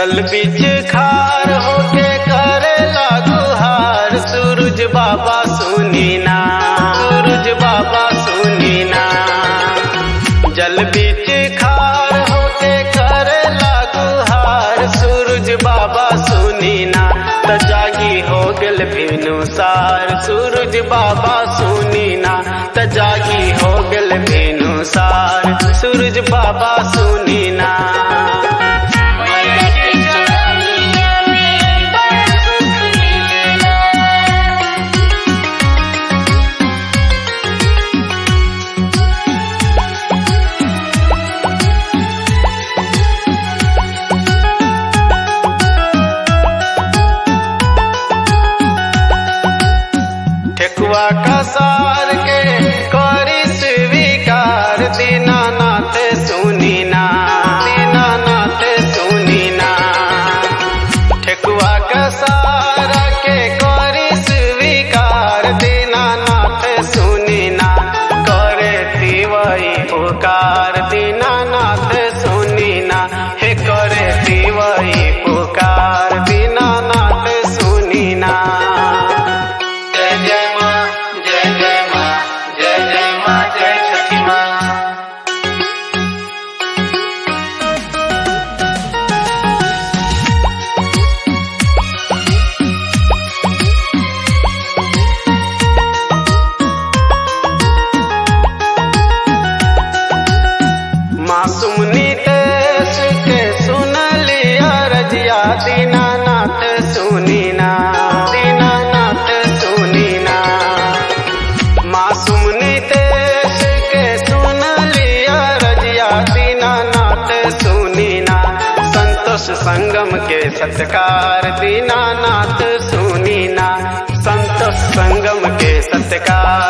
जल बीच खार होके करे गुहार सूरज बाबा सुनी ना सूरज बाबा सुनी ना जल बीच खार होके करे गुहार सूरज बाबा सुनी ना त जागी हो गल बिनु सार सूरज बाबा सुनी ना त जागी हो गल बिनु सार सूरज बाबा सुनी ना मन के चरनिया में बड़ सुख मिलेला ठेकुआ का सार के करी स्वीकार दीनानाथ सुनी ना दीनानाथ सुनी ना ठेकुआ का सार के करी स्वीकार दीनानाथ सुनी ना करे तिवई पुकार दीनानाथ सुनी ना हे करे तिवई पुकार दीनानाथ सुनी ना जय जय माँ जय जय माँ जय जय माँ जय छठी माँ मासूम नीतेश के सुन लिया रजिया दीनानाथ सुनी ना दीनानाथ सुनी ना मासूम नीतेश के सुन लिया रजिया दीनानाथ सुनी ना संतोष संगम के सत्कार दीनानाथ सुनी ना संतोष संगम के सत्कार